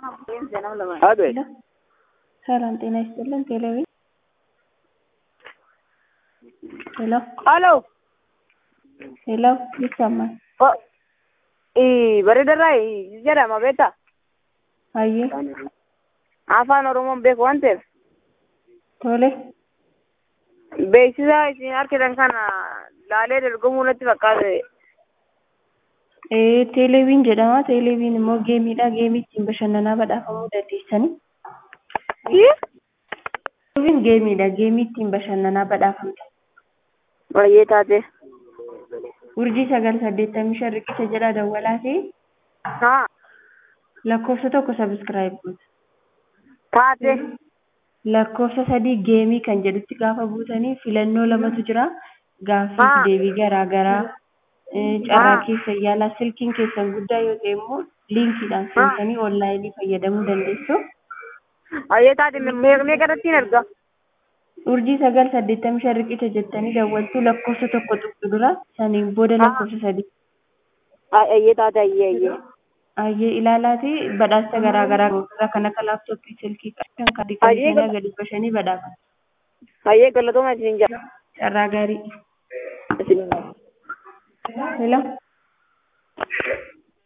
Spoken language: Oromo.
አቤት ሰላም ጤና ይስጥልን። ቴሌቪ ሄሎ ሄሎ ሄሎ ይሰማል? ఈ bareedarraa jedhama beektaa Hayyee afaan oromoon beeku waan ta'eef tole beeksisa isin argitan kana laalee dorgomuu natti fakkaate ee teeleviin jedhama. Teeleviin immoo geemiidha. Geemii ittiin bashannanaa badhaafamuu dandeessani. Teeleviin geemiidha. Geemii ittiin bashannanaa badhaafamta. baay'ee taate Urjii sagal saddeettamii shan riqicha jedha dawwalaa ta'e haa lakkoofsa tokko sabiskiraayib goota. taate lakkoofsa sadii geemii kan jedhutti gaafa buutanii filannoo lamatu jira gaaffii Ah. deebii garaa garaa eh, carraa Ah. keessa yaalaa silkiin keessan guddaa yoo ta'e immoo liinkiidhaan seentanii onlaayinii fayyadamuu dandeessu baay'ee taate meeqnee garattiin erga urjii sagal saddeettamii shan riqicha jettanii dawwaltuu lakkoofsa tokko tuqxu dura saniin booda Ah. lakkoofsa sadii baay'ee taate ayyee ayyee ayyee ilaalaati badhaasa garaa garaa gosoota kan akka laaptooppii silkii qarshan kaardii Ayyee kan gal- gadi bashanii badhaafama baay'ee galatooma isin jira carraa gaarii isin hello